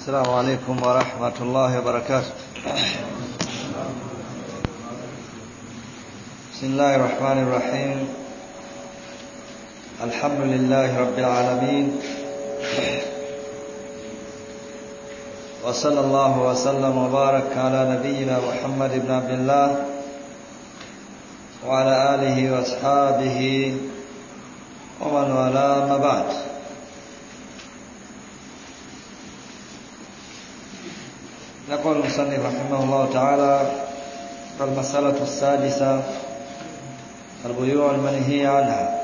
السلام عليكم ورحمة الله وبركاته بسم الله الرحمن الرحيم الحمد لله رب العالمين وصلى الله وسلم وبارك على نبينا محمد بن عبد الله وعلى آله وأصحابه ومن والاه ما بعد يقول المصنف رحمه الله تعالى المسألة السادسة البيوع المنهي عنها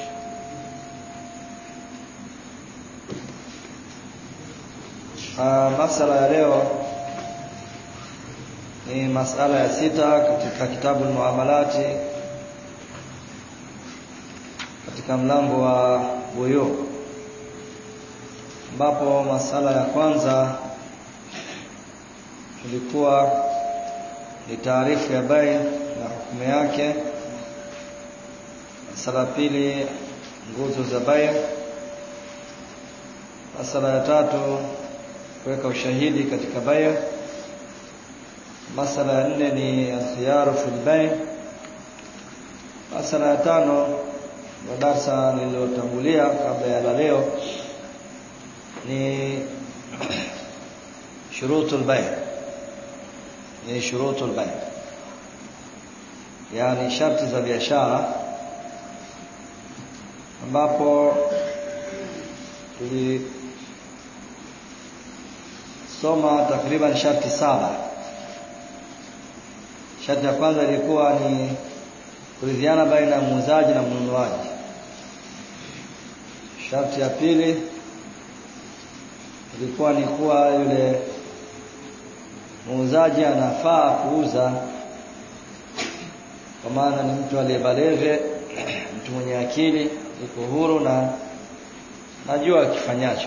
masala ya leo ni masala ya sita katika kitabu muamalati katika mlango wa buyu ambapo masala ya kwanza tulikuwa ni taarifu ya bai na hukumu yake masala ya pili nguzo za bai masala ya tatu kuweka ushahidi katika bai masala ya nne ni alkhiyaru fil bai masala ya tano wa darsa lililotangulia kabla ya la leo ni shurutul bai ni shurutul bai yani sharti za biashara ambapo tulisoma takriban sharti saba sharti ya kwanza ilikuwa ni kuridhiana baina ya muuzaji na mnunuaji sharti ya pili ilikuwa ni kuwa yule muuzaji anafaa kuuza kwa maana ni mtu aliyebaleve mtu mwenye akili yuko huru na najua akifanyacho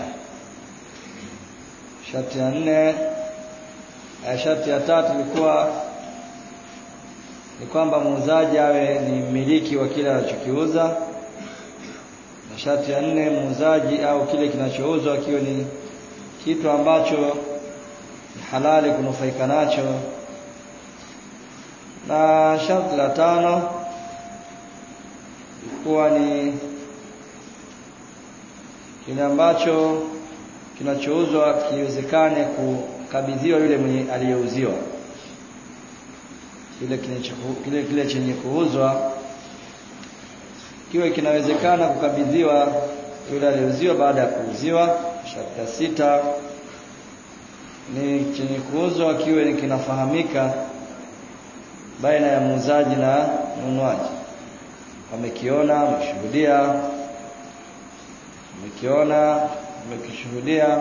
sharti ya nne sharti ya tatu ilikuwa ni kwamba muuzaji awe ni mmiliki wa kile anachokiuza na sharti ya nne muuzaji au kile kinachouzwa kiwe ni kitu ambacho ni halali kunufaika nacho na sharti la tano ilikuwa ni kile ambacho kinachouzwa kiwezekane kukabidhiwa yule mwenye aliyeuziwa kile kile kile chenye kuuzwa kiwe kinawezekana kukabidhiwa yule aliyeuziwa baada ya kuuziwa sharti ya sita ni chenye kuuzwa kiwe ni kinafahamika baina ya muuzaji na mnunuaji wamekiona wameshuhudia wamekiona wamekishuhudia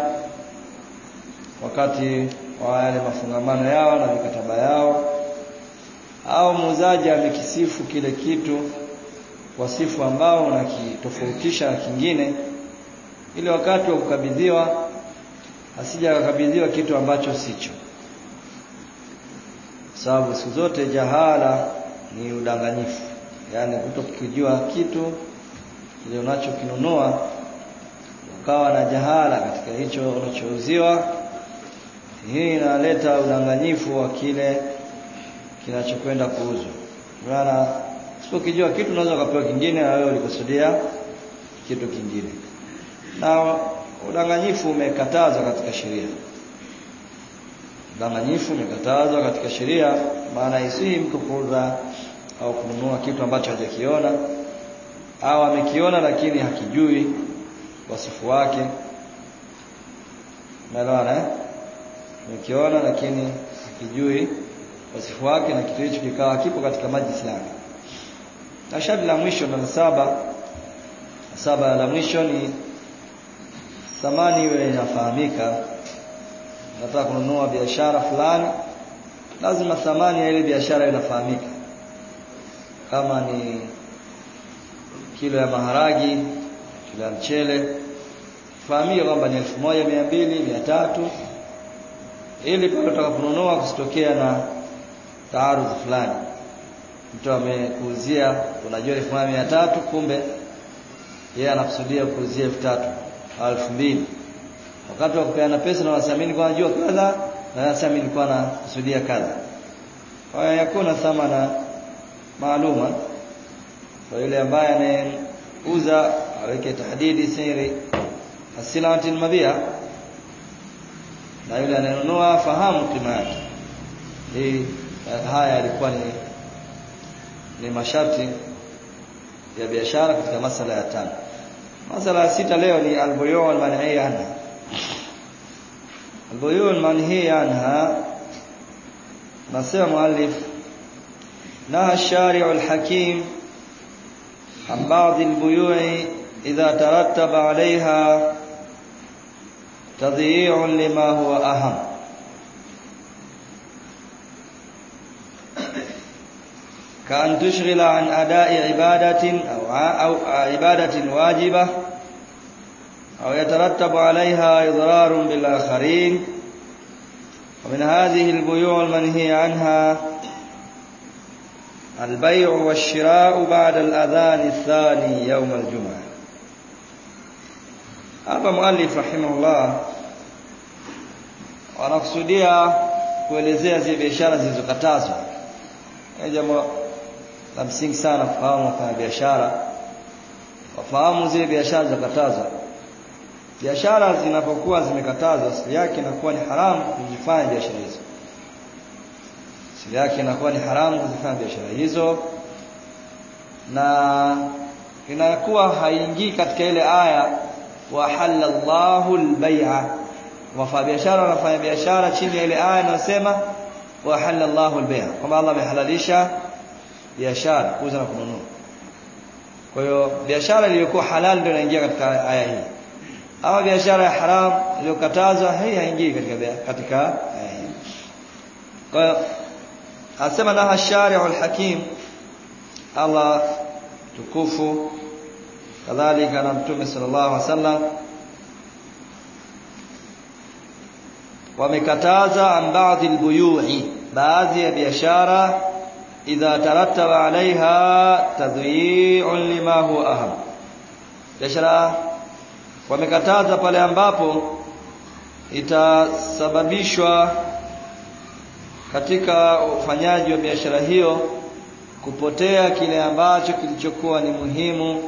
wakati wa yale mafungamano yao na mikataba yao au muuzaji amekisifu kile kitu kwa sifu ambao unakitofautisha na kingine ili wakati wa kukabidhiwa asija akakabidhiwa kitu ambacho sicho sababu siku zote jahala ni udanganyifu yaani kutokijua kitu kile unachokinunua ukawa na jahala katika hicho unachouziwa hii inaleta udanganyifu wa kile kinachokwenda kuuzwa maana usipokijua kitu unaweza ukapewa kingine na wewe ulikusudia kitu kingine na udanganyifu umekatazwa katika sheria udanganyifu umekatazwa katika sheria maana isihi mtu kuuza au kununua kitu ambacho hajakiona au amekiona lakini hakijui wasifu wake umeelewana eh amekiona lakini hakijui wasifu wake na kitu hicho kikawa kipo katika majlisi yake na sharti la mwisho na saba saba la mwisho ni thamani iwe inafahamika nataka kununua biashara fulani lazima thamani ya ile biashara inafahamika kama ni kilo ya maharagi kilo ya mchele fahamike kwamba ni elfu moja mia mbili mia tatu ili pale utakaponunua kusitokea na taarudhi fulani mtu amekuuzia unajua elfu moja mia tatu kumbe yeye anakusudia kuuzia elfu tatu au elfu mbili wakati wa kupeana pesa na wanasema mimi nilikuwa najua kadha na wanasema mimi nilikuwa nakusudia kadha kwa hiyo yakuna thamana maaluma kwa yule ambaye anauza aweke tahdidi siri asilati almabia na yule anayenunua fahamu kima yake hii haya yalikuwa ni ni masharti ya biashara katika masala ya tano masala ya sita leo ni albuyu almanhiya anha albuyu almanhiya anha nasema muallif نهى الشارع الحكيم عن بعض البيوع إذا ترتب عليها تضييع لما هو أهم كأن تشغل عن أداء عبادة أو أو عبادة واجبة أو يترتب عليها إضرار بالآخرين ومن هذه البيوع المنهي عنها البيع والشراء بعد الأذان الثاني يوم الجمعة hapa muallif rahimahullah wanakusudia kuelezea zile biashara zilizokatazwa ni jambo la msingi sana kufahamu kwa biashara wafahamu zile biashara zilizokatazwa biashara zinapokuwa zimekatazwa asili yake inakuwa ni haramu kuzifanya biashara hizo asili yake inakuwa ni haramu kuzifanya biashara hizo na inakuwa haingii katika ile aya wa halallahu albay'a wafanyabiashara wanafanya biashara chini ya ile aya inayosema wa halallahu albay'a kwamba Allah amehalalisha biashara kuuza na kununua kwa hiyo biashara iliyokuwa halal ndio inaingia katika aya hii ama biashara ya haram iliyokatazwa hii haingii katika katika aya hii kwa hiyo asema naha shari'u alhakim Allah tukufu kadhalika na mtume sallallahu alaihi wasallam wamekataza an baadhi albuyu'i baadhi ya biashara idha tarattaba alaiha tadhi'un lima huwa aham biashara wamekataza pale ambapo itasababishwa katika ufanyaji wa biashara hiyo kupotea kile ambacho kilichokuwa ni muhimu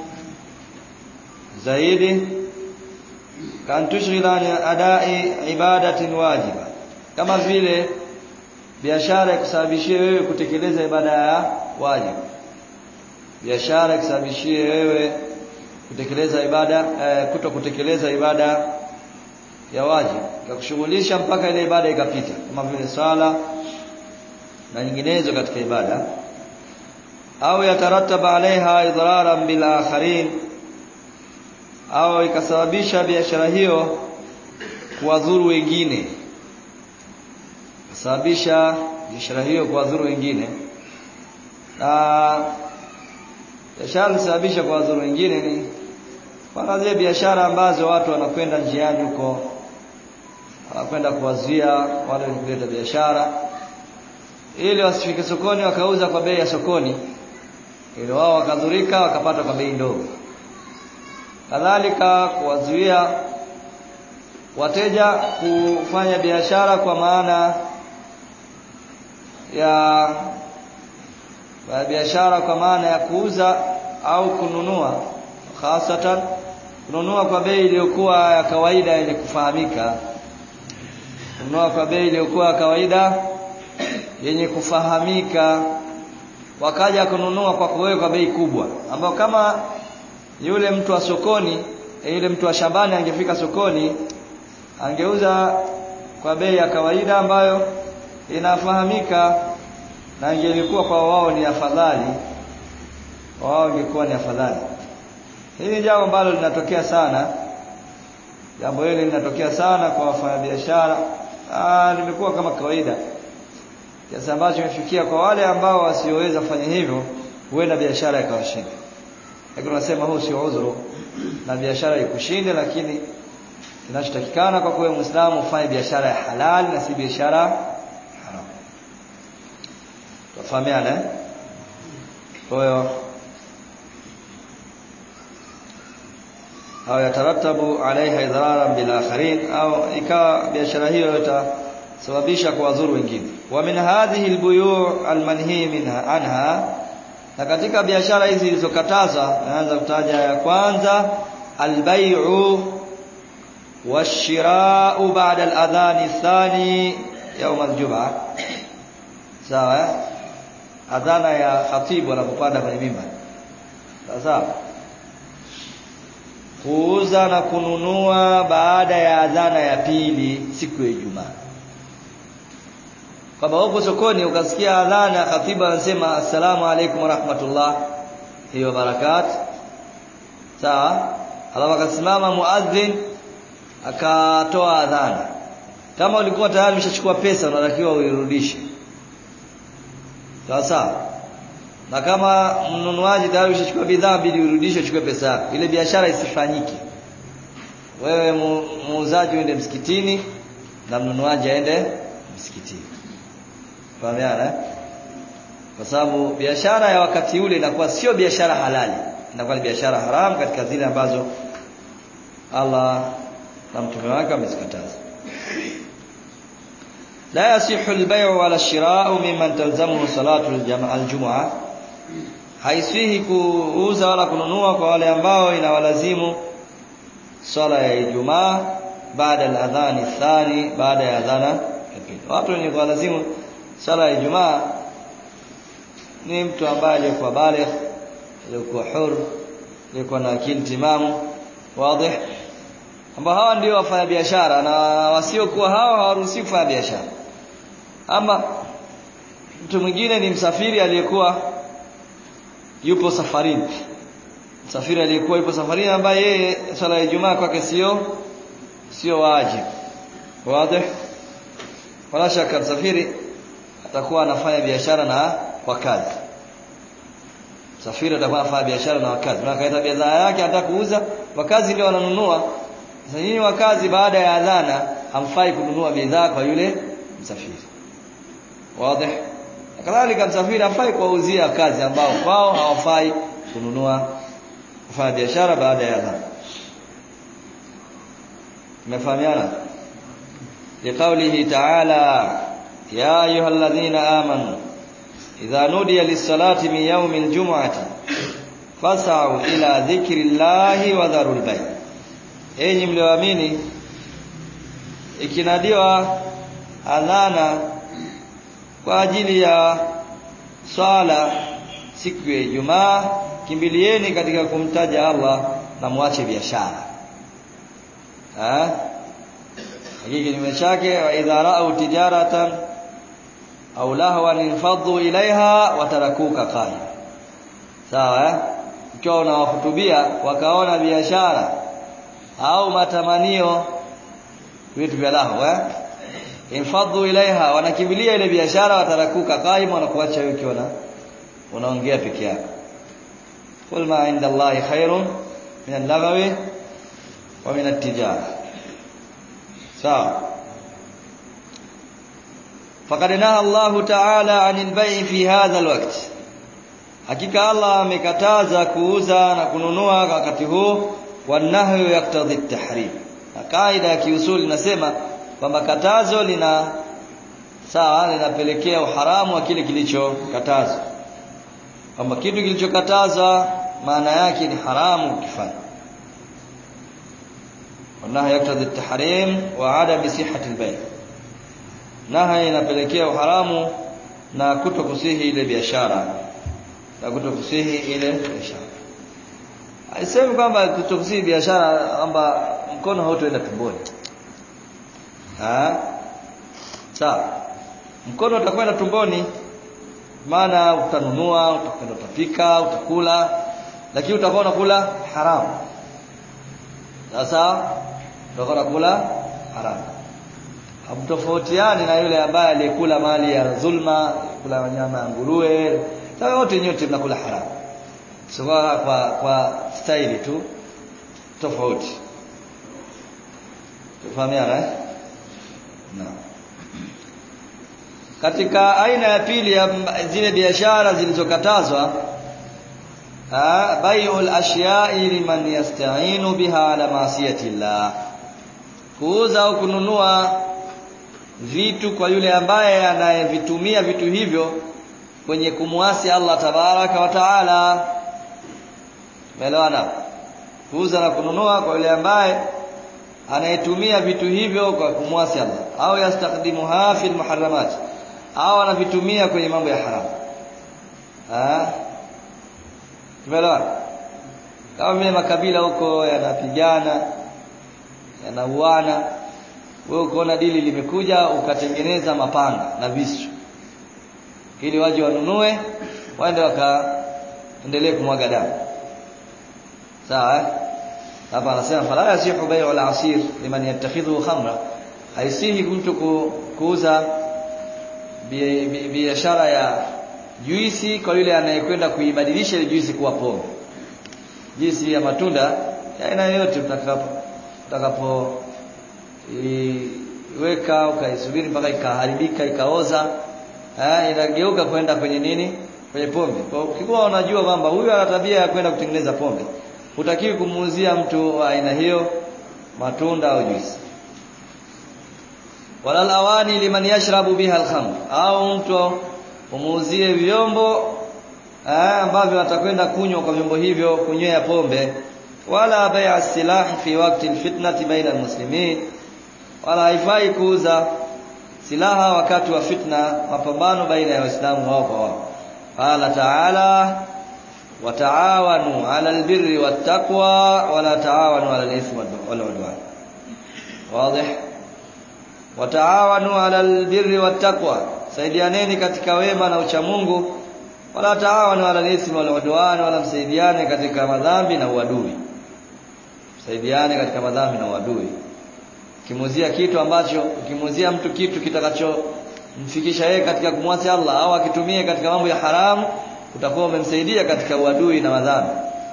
zaidi kan tushghila an adai ibadatin wajiba kama vile biashara ikusababishie wewe kutekeleza ibada ya wajibu biashara ikusababishie wewe kutekeleza ibada eh, kuto kutekeleza ibada ya wajibu ikakushughulisha mpaka ile ibada ikapita kama vile swala na nyinginezo katika ibada au yatarataba alaiha idraran bil akharin au ikasababisha biashara hiyo kuwadhuru wengine kusababisha biashara hiyo kuwadhuru wengine na biashara kusababisha kuwadhuru wengine ni kwa zile biashara ambazo watu wanakwenda njiani huko wanakwenda kuwazuia wale wenye kuleta biashara ili wasifike sokoni wakauza kwa bei ya sokoni ili wao wakadhurika wakapata kwa bei ndogo kadhalika kuwazuia wateja kufanya biashara kwa maana ya ya biashara kwa maana ya kuuza au kununua hasatan kununua kwa bei iliyokuwa ya kawaida yenye kufahamika kununua kwa bei iliyokuwa ya kawaida yenye kufahamika wakaja kununua kwa kuwewe kwa bei kubwa ambao kama yule mtu wa sokoni yule mtu wa shambani angefika sokoni angeuza kwa bei ya kawaida ambayo inafahamika na ingelikuwa kwa wao ni afadhali wao ingekuwa ni afadhali hili ni jambo ambalo linatokea sana jambo hili linatokea sana kwa wafanyabiashara ah limekuwa kama kawaida kiasi ambacho imefikia kwa wale ambao wasioweza kufanya hivyo huenda biashara ikawashinda lakini unasema huu sio udhuru na biashara ikushinde lakini kinachotakikana kwa kuwa muislamu ufanye biashara ya halali na si biashara haram tufahamiana eh kwa hiyo au yataratabu alaiha idhararan bil akharin au ikawa biashara hiyo itasababisha kuwadhuru wengine wa min hadhihi albuyu' almanhi minha anha na katika biashara hizi zilizokatazwa naanza kutaja ya kwanza albay'u washira'u ba'da al-adhan athani يوم الجمعه sawa adhana ya khatibu anapopanda kwenye mimba sawa kuuza na kununua baada ya adhana ya pili siku ya Ijumaa kama uko sokoni ukasikia adhana khatibu anasema assalamu alaykum warahmatullah hiyo barakat sawa alafu akasimama muadhin akatoa adhana kama ulikuwa tayari umeshachukua pesa unatakiwa uirudishe sawa sawa na kama mnunuaji tayari umeshachukua bidhaa bidi urudishe uchukue pesa yako ile biashara isifanyike wewe muuzaji uende msikitini na mnunuaji aende msikitini fahamiana kwa sababu biashara ya wakati ule inakuwa sio biashara halali inakuwa ni biashara haramu katika zile ambazo Allah na mtume wake amezikataza لا يصح البيع ولا الشراء ممن تلزمه صلاة الجمعة haisihi kuuza wala kununua kwa wale ambao inawalazimu swala ya Ijumaa baada ya adhani thani baada ya adhana ya pili watu wenye kuwalazimu swala ya Ijumaa ni mtu ambaye alikuwa baligh alikuwa hur alikuwa na akili timamu wazi ambao hawa ndio wafanya biashara na wasiokuwa hawa hawaruhusiwi kufanya biashara ama mtu mwingine ni msafiri aliyekuwa yupo safarini msafiri aliyekuwa yupo safarini ambaye yeye swala ya Ijumaa kwake sio sio wajibu wazi wala shaka msafiri atakuwa anafanya biashara na wakazi msafiri atakuwa anafanya biashara na wakazi na kaita bidhaa yake anataka kuuza wakazi ndio wananunua sasa nyinyi wakazi baada ya adhana hamfai kununua bidhaa kwa yule msafiri wazi kadhalika msafiri hafai kuwauzia kazi ambao kwao hawafai kununua kufanya biashara baada ya adhana tumefahamiana liqaulihi ta'ala ya ayyuhalladhina amanu idha nudiya lis-salati min yawmil jum'ati fas'au ila dhikrillahi wa dharul bay' enyi mlioamini ikinadiwa adhana kwa ajili ya swala siku ya Ijumaa kimbilieni katika kumtaja Allah na muache biashara ah hiki kinyume chake wa idha ra'au tijaratan au lahwan infadhu ilaiha watarakuka qa'im sawa eh ukiwa unawahutubia wakaona biashara au matamanio vitu vya lahu eh infadhu ilaiha wanakimbilia ile biashara watarakuka qaim wanakuacha wewe ukiwa unaongea peke yako qul ma inda allahi khairun min al-lagwi wa min at-tijara sawa faqad naha Allah ta'ala 'anil bay' fi hadha al-waqt hakika Allah amekataza kuuza na kununua wakati huu wanahyu yaktadhi at-tahrim kaida ya kiusuli inasema kwamba katazo lina sawa linapelekea uharamu wa kile kilichokatazwa kwamba kitu kilichokatazwa maana yake ni haramu ukifanya wanaha yaktadhi at-tahrim wa adam sihhati al-bay' naha inapelekea uharamu na kutokusihi ile biashara na kutokusihi ile biashara Haisemi kwamba kutokusihi biashara kwamba mkono hautoenda tumboni. Ah? Sawa. Mkono utakwenda tumboni maana utanunua, utakwenda utapika, utakula, lakini utakuwa unakula haramu. Sasa utakuwa unakula haramu. Hamtofautiani na yule ambaye aliyekula mali ya dhulma, kula nyama ya nguruwe, sasa wote nyote mnakula haramu. So kwa kwa, kwa staili tu tofauti. Tufahamiana eh? Naam. Katika aina ya pili ya zile biashara zilizokatazwa bai'ul ashya'i liman yasta'inu biha ala ma'siyati llah kuuza au kununua vitu kwa yule ambaye anayevitumia vitu hivyo kwenye kumwasi Allah tabaraka wa taala Umeelewana? Kuuza na kununua kwa yule ambaye anayetumia vitu hivyo kwa kumwasi Allah au yastakdimuha fil muharramat au anavitumia kwenye mambo ya haramu. Ah? Tumeelewana? Kama vile makabila huko yanapigana, yanauana, wewe ukaona dili limekuja ukatengeneza mapanga na visu ili waje wanunue waende wakaendelee kumwaga damu sawa hapa anasema fala yasihu bai'u al-asir liman yattakhidhu khamra haisihi mtu kuuza biashara ya juisi kwa yule anayekwenda kuibadilisha ile juisi kuwa pombe juisi ya matunda ya aina yoyote utakapo utakapo iweka ukaisubiri mpaka ikaharibika ikaoza eh inageuka kwenda kwenye nini kwenye pombe kwa ukikuwa unajua kwamba huyu ana tabia ya kwenda kutengeneza pombe hutakiwi kumuuzia mtu wa aina hiyo matunda au juisi wala alawani liman yashrabu biha alkhamr au mtu umuuzie vyombo eh, ambavyo atakwenda kunywa kwa vyombo hivyo kunywea pombe wala bai'a silahi fi waqti alfitnati baina almuslimin wala haifai kuuza silaha wakati wa fitna mapambano baina ya waislamu wao kwa wao qala ta'ala wataawanu 'ala albirri wattaqwa wala taawanu 'ala alithmi wal 'udwan wazi wataawanu 'ala albirri wattaqwa saidianeni katika wema na uchamungu wala taawanu 'ala alithmi wal 'udwan wala msaidiane katika madhambi na uadui msaidiane katika madhambi na uadui ukimuzia kitu ambacho ukimuzia mtu kitu kitakachomfikisha yeye katika kumwasi Allah au akitumie katika mambo ya haramu utakuwa umemsaidia katika uadui na madhambi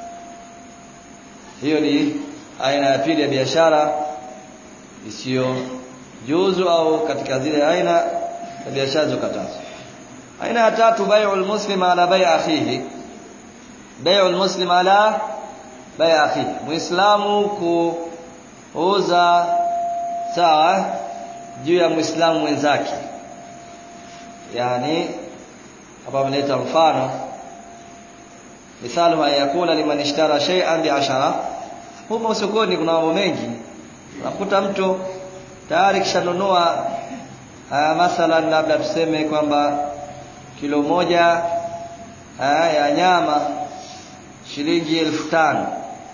hiyo ni aina ya pili ya biashara isiyo juzu au katika zile aina ya biashara zilizokatazwa aina ya tatu bai'ul muslim ala bai' akhihi bai'ul muslim ala bai' akhihi muislamu kuuza sawa juu ya muislamu mwenzake yani hapa ameleta mfano mithalu yakula liman ishtara shay'an bi'ashara huko sokoni kuna mambo mengi unakuta mtu tayari kishanunua mathalan labda tuseme kwamba kilo moja aa, ya nyama shilingi elfu tano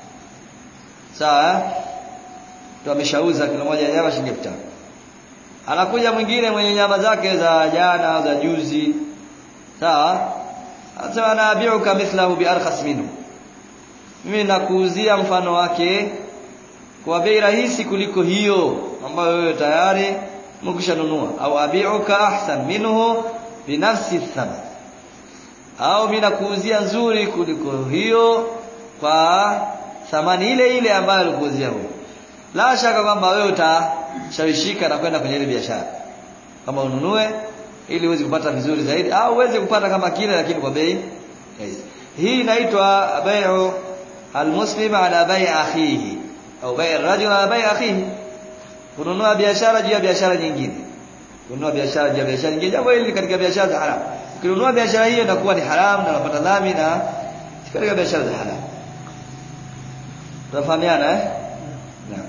sawa mtu ameshauza kilo moja ya nyama shilingi elfu tano anakuja mwingine mwenye nyama zake za jana za juzi sawa anasema naabiuka mithlahu biarkhas minhu mimi nakuuzia mfano wake kwa bei rahisi kuliko hiyo ambayo wewe tayari mkishanunua au abiuka ahsan minhu binafsi thaman au mimi nakuuzia nzuri kuliko hiyo kwa thamani ile ile ambayo alikuuzia huyo la shaka kwamba wewe utashawishika na kwenda kwenye ile biashara kama ununue ili uweze kupata vizuri zaidi au uweze kupata kama kile lakini kwa bei rahisi hii inaitwa bai'u almuslim ala bai' akhihi au bai' arrajul ala bai' akhihi kununua biashara juu ya biashara nyingine kununua biashara juu ya biashara nyingine jambo hili katika biashara za haramu ukinunua biashara hiyo inakuwa ni haramu na unapata dhambi na katika biashara za haramu tunafahamiana eh naam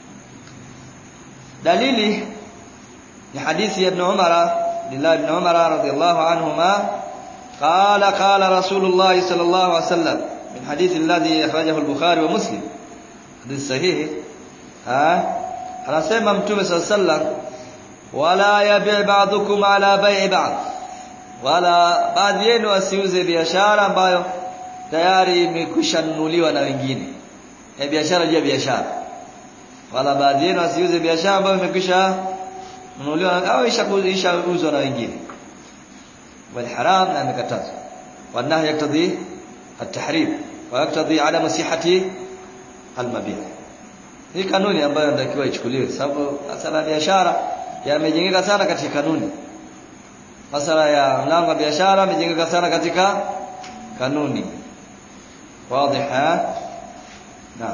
dalili ni hadithi ya ibn Umar Abdullah ibn Umar radiyallahu anhuma قال قال رسول الله صلى الله عليه وسلم من حديث الذي أخرجه البخاري ومسلم حديث صحيح ها anasema mtume صلى الله عليه وسلم wala yabi' ba'dukum ala bai'i ba'd wala baadhi yenu asiuze biashara ambayo tayari imekwisha nunuliwa na wengine ya biashara juu ya biashara wala baadhi yenu asiuze biashara ambayo imekwisha nunuliwa au ishauzwa na wengine bali haram na imekatazwa والنهي يقتضي التحريم ويقتضي عدم صحة المبيع hii kanuni ambayo natakiwa ichukuliwe sababu masala ya biashara yamejengeka sana katika kanuni masala ya mlango wa biashara yamejengeka sana katika kanuni واضح ها نعم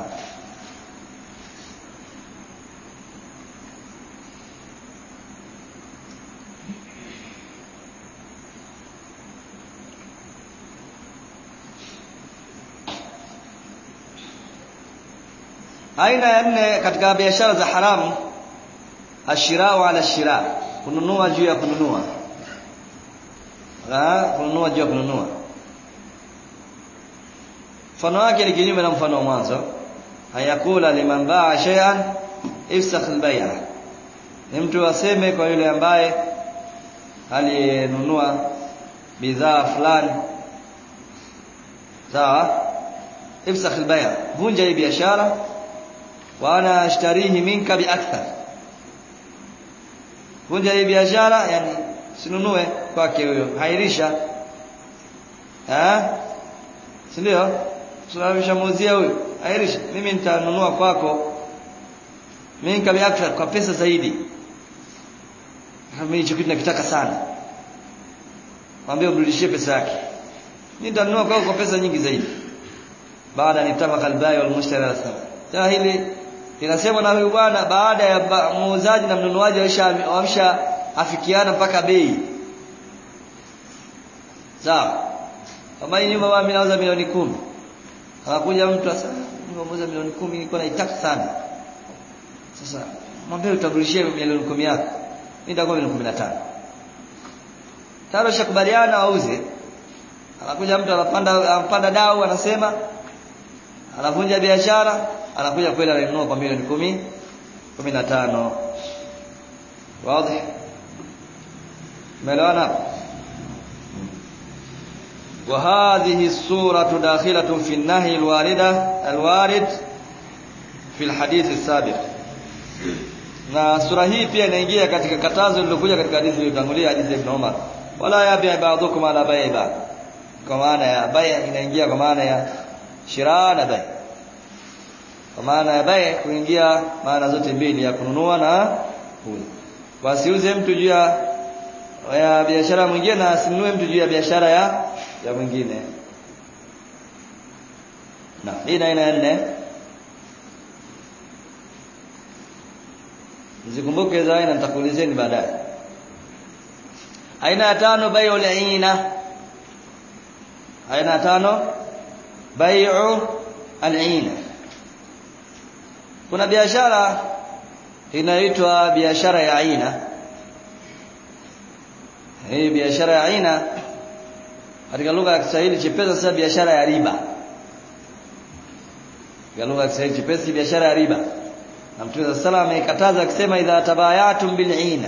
aina ya nne katika biashara za haramu ashirau ala shira kununua juu ya kununua ah kununua juu ya kununua mfano wake ni kinyume na mfano wa mwanzo hayakula liman baa shay'an ifsakh albay'a ni mtu aseme kwa yule ambaye aliyenunua bidhaa fulani sawa ifsakh albay'a vunja hii biashara wa ana ashtarihi minka biakthar vunja hii biashara yani sinunue kwake huyo hairisha eh si ndio tunamshamuuzia huyo hairisha mimi nitanunua kwako minka biakthar kwa pesa zaidi mimi hicho kitu nakitaka sana mwambie urudishie pesa yake mimi nitanunua kwako kwa pesa nyingi zaidi baada nitafaka albai wal mushtari al sasa hili linasema na huyu bwana baada ya muuzaji na mnunuaji wamsha afikiana mpaka bei sawa kama hii nyumba mimi nauza milioni kumi akakuja mtu sasa nimeuza milioni kumi nilikuwa naitaka sana sasa mwambie utarudishie milioni kumi yako mimi nitakuwa milioni 15 tayari shakubaliana auze anakuja mtu anapanda anapanda dau anasema anavunja biashara anakuja kweli ananunua kwa milioni kumi kumi na tano wazi umeelewana وهذه الصورة داخلة في النهي الواردة الوارد في الحديث السابق na sura hii pia inaingia katika katazo lililokuja katika hadithi iliyotangulia hadithi ya Ibn Umar wala yabi ba'dukum ala bai'i ba kwa maana ya bai' inaingia kwa maana ya shira na bai' kwa maana ya bai' kuingia maana zote mbili ya kununua na kuuza wasiuze mtu juu ya ya biashara mwingine na asinunue mtu juu ya biashara ya ya mwingine na hii na aina nne Mzikumbuke hizo aina nitakuulizeni baadaye. Aina ya tano bai'ul aina. Aina ya tano bai'u al-aina. Kuna biashara inaitwa biashara ya aina. Hii biashara ya aina katika lugha ya Kiswahili chepesa sasa biashara ya riba. Katika lugha ya Kiswahili chepesi biashara ya riba na Mtume صلى الله amekataza akisema idha tabayatum bil'ina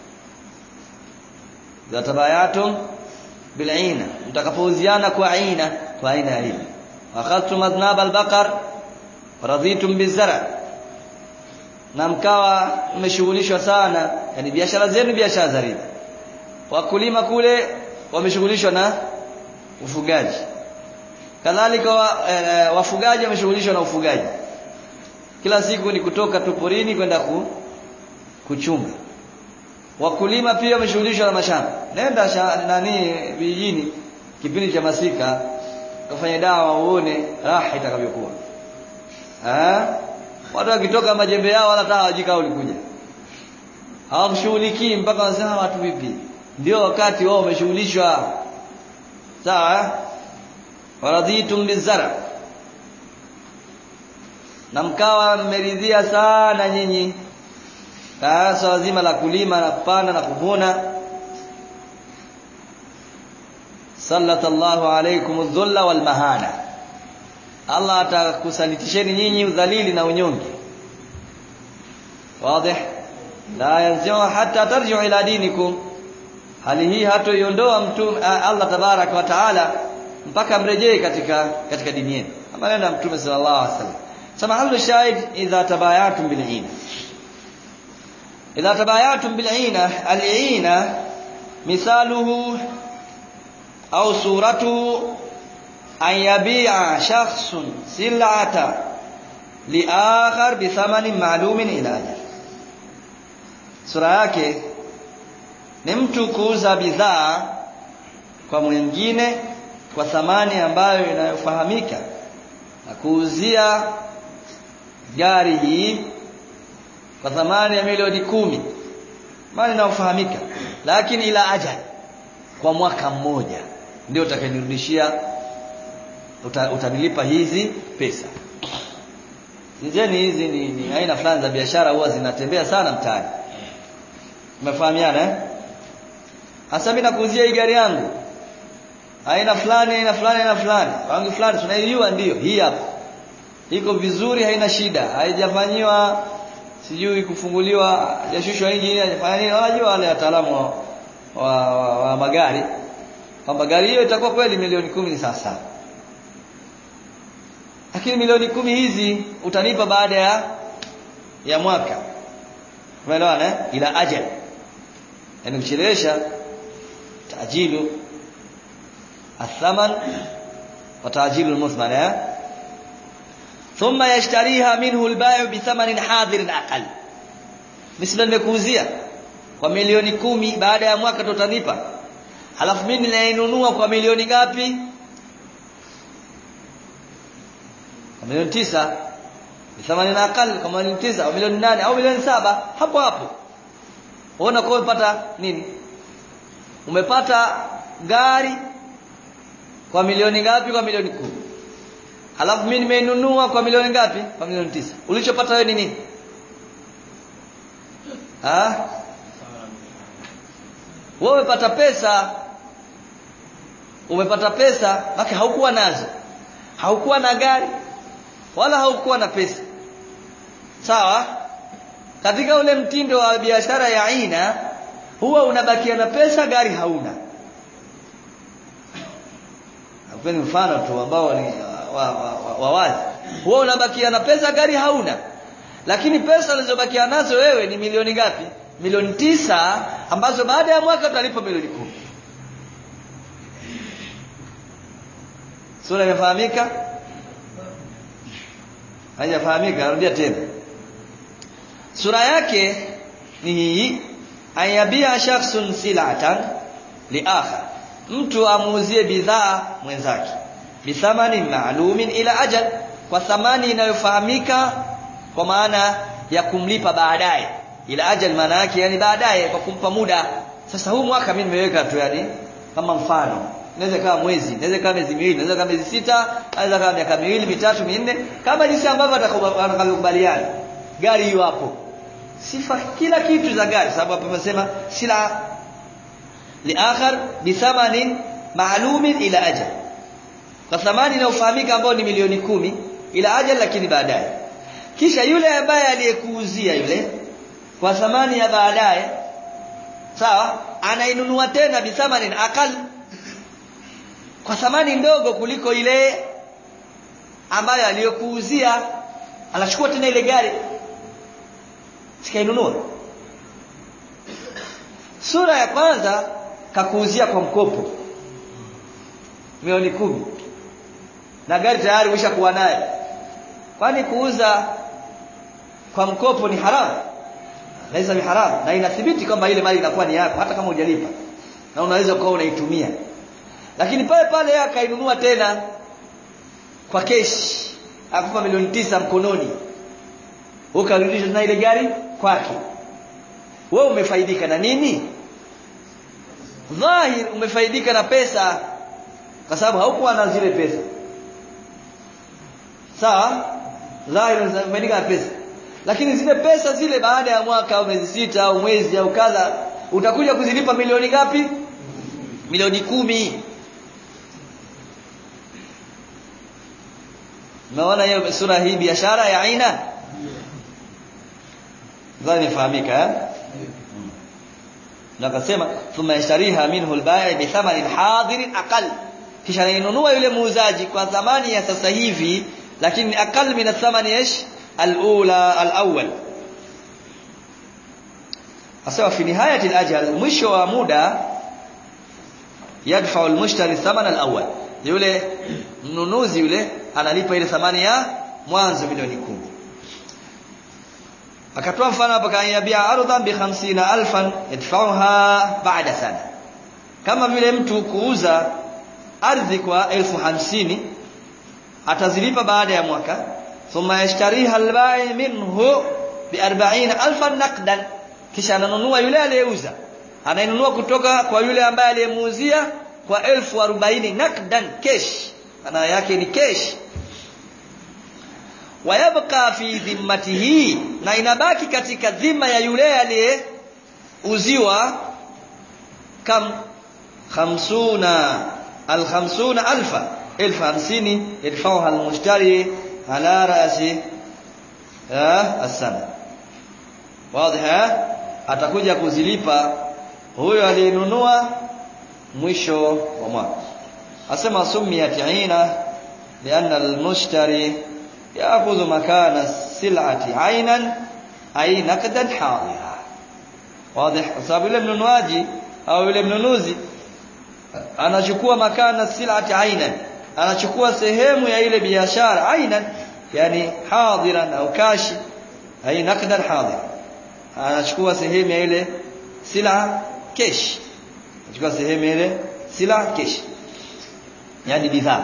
idha tabayatum bil'ina mtakapouziana kwa aina kwa aina ya riba akhadtum adnab al-baqar raditum bizara na mkawa mmeshughulishwa sana yani biashara zenu biashara za riba wakulima kule wameshughulishwa na ufugaji kadhalika wa, e, wafugaji wameshughulishwa na ufugaji kila siku ni kutoka tu porini kwenda ku, kuchunga wakulima pia wameshughulishwa na mashamba nenda sha, nani vijijini kipindi cha masika kafanya dawa uone raha itakavyokuwa eh watu wakitoka majembe yao wala hata hawajika ulikuja hawakushughulikii mpaka wasema watu vipi ndio wakati wao wameshughulishwa sawa waradhitum bizara na mkawa mmeridhia sana nyinyi swala zima la kulima na kupanda na kuvuna sallallahu alaykum adh-dhulla wal mahana Allah atakusalitisheni nyinyi udhalili na unyonge wazi la yanzi'u hatta tarji'u ila dinikum hali hii hatoiondoa mtume Allah tabarak wa taala mpaka mrejee katika katika dini yenu maneno ya mtume sallallahu alaihi wasallam سمحل الشاهد إذا تبايعتم بالعينة إذا تبايعتم بالعينة العينة مثاله أو صورته أن يبيع شخص سلعة لآخر بثمن معلوم إلى أجل sura yake ni mtu kuuza bidhaa kwa mwingine kwa thamani ambayo inayofahamika na kuuzia gari hii kwa thamani ya milioni kumi mali inayofahamika lakini ila ajali kwa mwaka mmoja ndio utakanirudishia uta, utanilipa hizi pesa Zizeni hizi ni, ni aina fulani za biashara huwa zinatembea sana mtaani umefahamiana eh hasa mimi nakuuzia hii gari yangu aina fulani aina fulani aina fulani rangi fulani tunaijua ndiyo hii hapa iko vizuri haina shida haijafanyiwa sijui kufunguliwa hajashushwa injini hajafanya nini wanajua wale wataalamu wa, wa, wa, wa magari kwamba gari hiyo itakuwa kweli milioni kumi ni sasa lakini milioni kumi hizi utanipa baada ya ya mwaka umeelewana eh? ila ajal yani kuchelewesha tajilu athaman wa tajilu almuthman eh? ثم يشتريها منه البائع بثمن حاضر اقل مثل nimekuuzia kwa milioni kumi baada ya mwaka tutanipa halafu mimi ninainunua kwa milioni ngapi kwa milioni tisa thamani na akali kwa milioni tisa au milioni nane au milioni saba hapo hapo unaona kwa umepata nini umepata gari kwa milioni ngapi kwa milioni kumi halafu mimi nimeinunua kwa milioni ngapi kwa milioni tisa ulichopata wewe ni nini ah wewe umepata pesa umepata pesa maki haukuwa nazo haukuwa na gari wala haukuwa na pesa sawa katika ule mtindo wa biashara ya aina huwa unabakia na pesa gari hauna napeni mfano tu ambao ni wa, wa, wa, wa wazi huwa unabakia na pesa gari hauna lakini pesa ulizobakia nazo wewe ni milioni ngapi milioni tisa ambazo baada ya mwaka utalipa milioni kumi sura imefahamika haijafahamika narudia tena sura yake ni hii ayabia shakhsun silatan liakhar mtu amuuzie bidhaa mwenzake bithamani maalumin ila ajal kwa thamani inayofahamika kwa maana ya kumlipa baadaye ila ajal maana yake yani baadaye kwa kumpa muda sasa huu mwaka mimi nimeweka tu yani kama mfano inaweza kama mwezi inaweza kama miezi miwili inaweza kama miezi sita inaweza kama miaka miwili mitatu minne kama jinsi ambavyo atakubaliana gari hiyo hapo sifa kila kitu za gari sababu hapo amesema sila liakhar bithamanin maalumin ila ajal kwa thamani inayofahamika ambayo ni milioni kumi ila ajal lakini baadaye kisha yule ambaye aliyekuuzia yule kwa thamani ya baadaye sawa anainunua tena bithamanin akal kwa thamani ndogo kuliko ile ambayo aliyokuuzia anachukua tena ile gari sikainunua sura ya kwanza kakuuzia kwa mkopo milioni kumi na gari tayari umeshakuwa naye kwani kuuza kwa mkopo ni haramu laisa ni haramu na inathibiti kwamba ile mali inakuwa ni yako hata kama hujalipa na unaweza kuwa unaitumia lakini pale pale akainunua tena kwa keshi akupa milioni tisa mkononi ukarudisha tena ile gari kwake wewe umefaidika na nini dhahir umefaidika na pesa kwa sababu haukuwa na zile pesa sawa dhahir umefaidika na pesa lakini zile pesa zile baada ya mwaka au miezi sita au mwezi au kadha utakuja kuzilipa milioni ngapi milioni kumi Umeona hiyo sura hii biashara ya aina? Dhani fahamika eh? Na akasema thumma yashtariha minhu al-bai' bi thamanin hadirin aqal. Kisha anainunua yule muuzaji kwa thamani ya sasa hivi lakini aqal min athamani ish al-ula al-awwal. Asema fi nihayati al-ajal mwisho wa muda yadfa al-mushtari thamana al-awwal. Yule mnunuzi yule analipa ile thamani ya mwanzo milioni kumi akatoa mfano hapa kaiyabia ardhan bi 50000 yadfa'uha ba'da sana kama vile mtu kuuza ardhi kwa elfu hamsini atazilipa baada ya mwaka thumma yashtariha albai minhu bi 40000 naqdan kisha ananunua yule aliyeuza anainunua kutoka kwa yule ambaye aliyemuuzia kwa elfu arobaini nakdan cash maana yake ni cash wayabqa fi dhimmatihi na inabaki katika dhima ya yule aliyeuziwa kam khamsuna al khamsuna alfa elfu hamsini yadfauha almushtari ala rasi asana wazi atakuja kuzilipa huyo aliyenunua mwisho wa mwaka asema sumiyat aina lianna almushtari yaakhudhu makana sil'ati aynan ay naqdan hadira wazi sababu yule mnunuaji au yule mnunuzi anachukua makana sil'ati aynan anachukua sehemu ya ile biashara aynan yani hadiran au kashi ay naqdan hadira anachukua sehemu ya ile sila kesh anachukua sehemu ile sila kesh yani bidhaa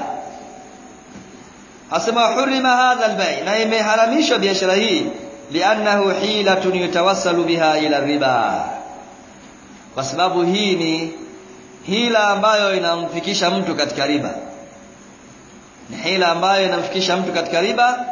asema hurima hadha albay na imeharamishwa biashara hii liannahu hilatun yatawassalu biha ila riba kwa sababu hii ni hila ambayo inamfikisha mtu katika riba ni hila ambayo inamfikisha mtu katika riba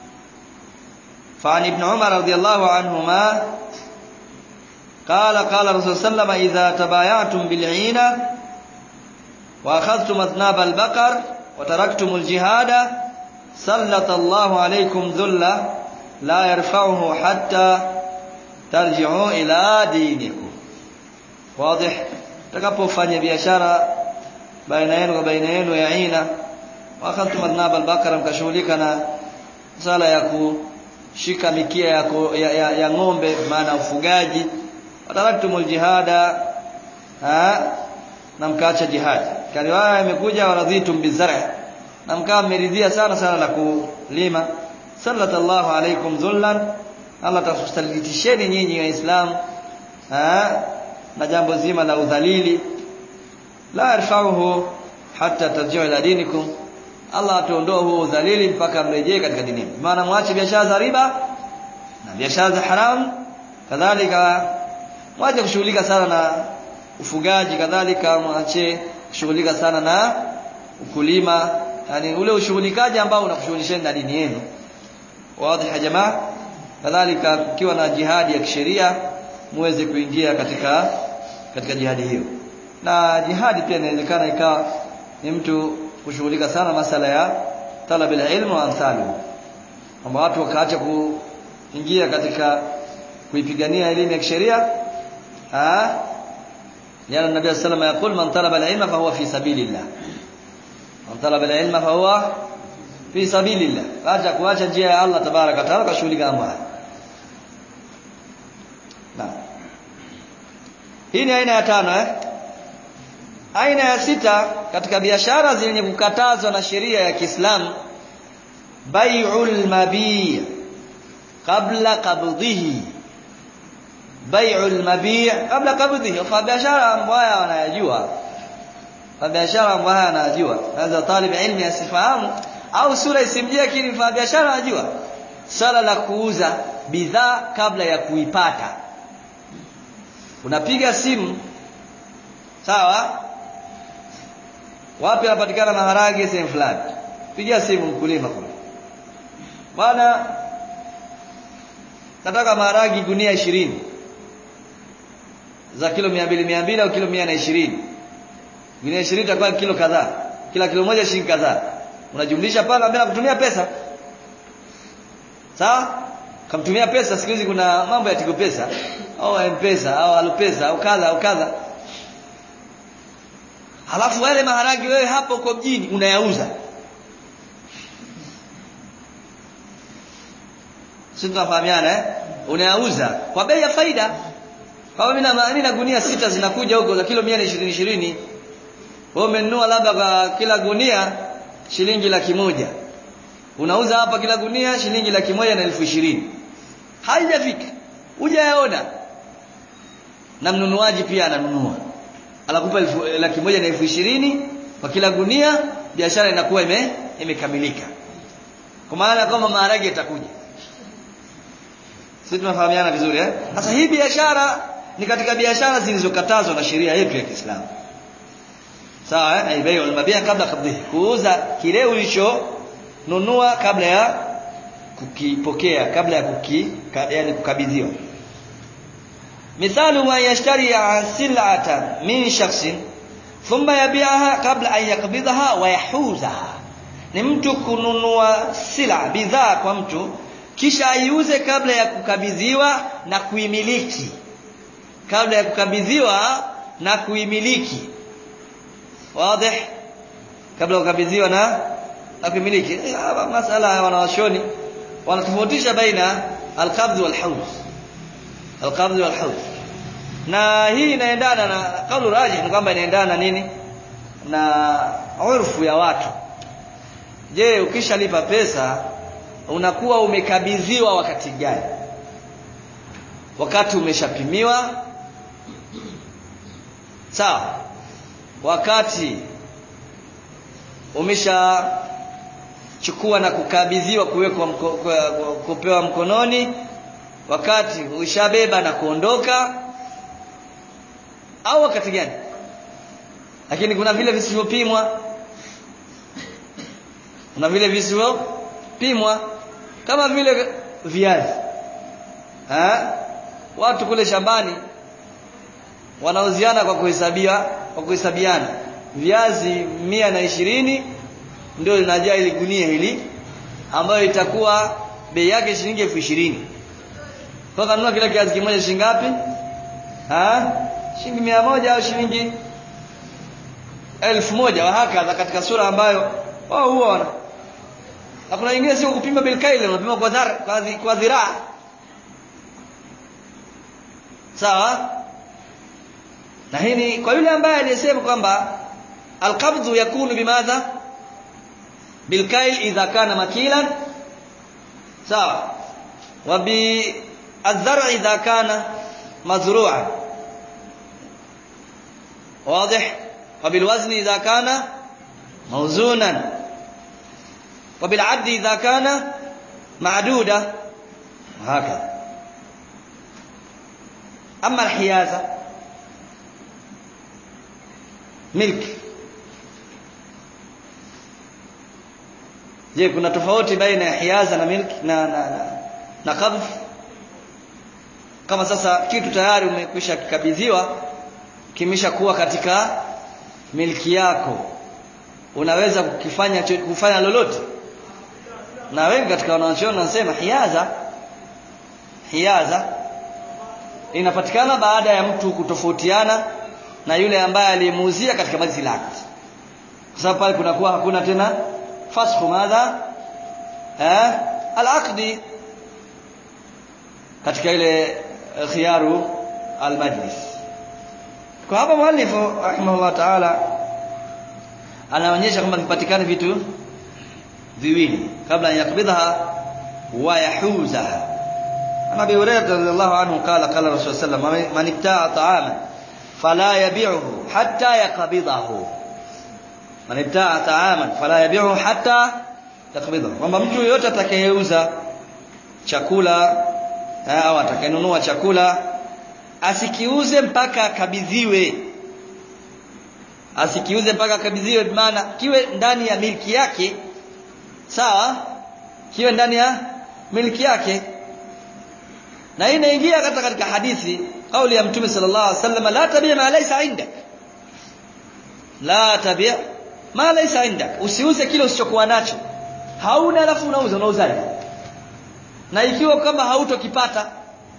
فعن ابن عمر رضي الله عنهما قال قال رسول الله صلى الله عليه وسلم إذا تبايعتم بالعينة وأخذتم أذناب البقر وتركتم الجهاد سلط الله عليكم ذلة لا يرفعه حتى ترجعوا إلى دينكم واضح takapofanya biashara baina yenu kwa baina yenu ya aina wakati madnab al-bakara mkashughulika na sala ya kushika mikia ya, ya, ya, ya ng'ombe maana ufugaji wataraktumul jihada ha na mkaacha jihad kariwaya imekuja waradhitum bizar'a na mkaa mmeridhia sana sana la kulima sallallahu alaikum dhullan Allah takusalitisheni nyinyi waislamu na jambo zima la udhalili la yarfa'uhu hatta tarji'u ila dinikum Allah atuondoe huo udhalili mpaka mrejee katika dini maana mwache biashara za riba na biashara za haram kadhalika mwache kushughulika sana na ufugaji kadhalika mwache kushughulika sana na ukulima yani ule ushughulikaji ambao unakushughulisheni na dini yenu wazi ya jamaa kadhalika kukiwa na jihadi ya kisheria muweze kuingia katika katika jihadi hiyo na jihadi pia inawezekana ikawa ni mtu kushughulika sana masala ya talab ilmu wa amsalu kwamba watu wakaacha kuingia katika kuipigania elimu ya kisheria ah yana nabii sallallahu alayhi wasallam man talaba al-ilma fa huwa fi sabilillah man talaba al-ilma fa huwa fi sabilillah acha kuacha njia ya Allah tabaraka taala kashughulika mambo haya Naam. Hii ni aina ya tano eh? Aina ya sita katika biashara zenye kukatazwa na sheria ya Kiislamu bai'ul mabi' qabla qabdhihi. Bai'ul mabi' qabla qabdhihi. Kwa biashara ambayo wanayajua. Kwa biashara ambayo anajua. Sasa talib ilmi asifahamu au sura isimjie lakini kwa biashara anajua. Sala la kuuza bidhaa kabla ya kuipata unapiga simu sawa wapi anapatikana maharage sehemu fulani pigia simu mkulima kule bwana nataka maharage gunia ishirini za kilo 200 200 au kilo 120 gunia 20 itakuwa kilo kadhaa kila kilo moja shilingi kadhaa unajumlisha pale ambaye nakutumia pesa sawa kamtumia pesa siku hizi kuna mambo ya tigo pesa au mpesa au alupesa au kadha au kadha halafu wale maharagi wewe hapo uko mjini unayauza sisi tunafahamiana eh unayauza kwa bei ya faida kama mimi na mimi na gunia sita zinakuja huko za kilo 120 20 wewe umenunua labda kwa kila gunia shilingi laki moja unauza hapa kila gunia shilingi laki moja na elfu ishirini haijafika hujayaona na mnunuaji pia ananunua anakupa laki moja na elfu ishirini kwa kila gunia biashara inakuwa ime imekamilika kwa maana kwamba maharage yatakuja sisi tunafahamiana vizuri eh sasa hii biashara ni katika biashara zilizokatazwa na sheria yetu ya Kiislamu sawa eh bai'ul mabia kabla kabdhi kuuza kile ulichonunua kabla ya kukipokea kabla ya kuki yani kukabidhiwa mithalu ma yashtari sil'atan min shakhsin thumma yabi'aha kabla an yakbidhaha wa yahuzaha ni mtu kununua sila bidhaa kwa mtu kisha aiuze kabla ya kukabidhiwa na kuimiliki kabla ya kukabidhiwa na kuimiliki wazi kabla kukabidhiwa na na kuimiliki masala ya wanawashoni wanatofautisha baina alqabdh walhawz alqabdh walhawz na hii inaendana na kaulu rajih ni kwamba inaendana nini na urfu ya watu je ukishalipa pesa unakuwa umekabidhiwa wakati gani wakati umeshapimiwa sawa wakati umeshachukua na kukabidhiwa kuwekwa mko, kupewa mkononi wakati ushabeba na kuondoka au wakati gani lakini kuna vile visivyopimwa kuna vile visivyopimwa kama vile viazi ha? watu kule shambani wanauziana kwa kuhesabia kwa kuhesabiana viazi mia na ishirini ndio linajaa ili gunia hili ambayo itakuwa bei yake shilingi elfu ishirini kwa kanunua kila kiazi kimoja shilingi ngapi ha shilingi mia moja au shilingi elfu moja wahakadha katika sura ambayo wao huwa wana na kuna nyingine sio kupima bilkaili unapima kwa dhara kwa, dhi, kwa dhiraa sawa na hii ni kwa yule ambaye aliyesema kwamba alqabdhu yakunu bimadha bilkail idha kana makilan sawa wa bi الزرع إذا كان مزروعا واضح وبالوزن إذا كان موزونا وبالعد إذا كان معدودا وهكذا أما الحيازة ملك je kuna tofauti baina ya hiaza na milki na na na, na qabdh kama sasa kitu tayari umekwisha kikabidhiwa kimeshakuwa katika milki yako unaweza kukifanya kufanya lolote na wengi katika wanachuoni wanasema hiaza hiaza inapatikana baada ya mtu kutofautiana na yule ambaye aliyemuuzia katika majlis lake kwa sababu pale kunakuwa hakuna tena fasxu madha eh al-aqdi katika ile khiyaru al-majlis kwa hapa muallifu rahimahullah ta'ala anaonyesha kwamba kipatikane vitu viwili kabla ya yakbidha wa yahuzaha ana Abi Hurairah radhiyallahu anhu qala qala Rasul sallallahu alayhi wasallam man ibta'a ta'ama fala yabi'uhu hatta yaqbidahu man ibta'a ta'aman fala yabi'uhu hatta yaqbidahu kwamba mtu yeyote atakayeuza chakula au atakayenunua chakula asikiuze mpaka akabidhiwe asikiuze mpaka akabidhiwe maana kiwe ndani ya milki yake sawa kiwe ndani ya milki yake na hii inaingia hata katika hadithi kauli ya mtume sallallahu alaihi wasallam la tabi ma laysa indak la tabi ma laysa indak usiuze kile usichokuwa nacho hauna alafu unauza unauzaje na ikiwa kama hautokipata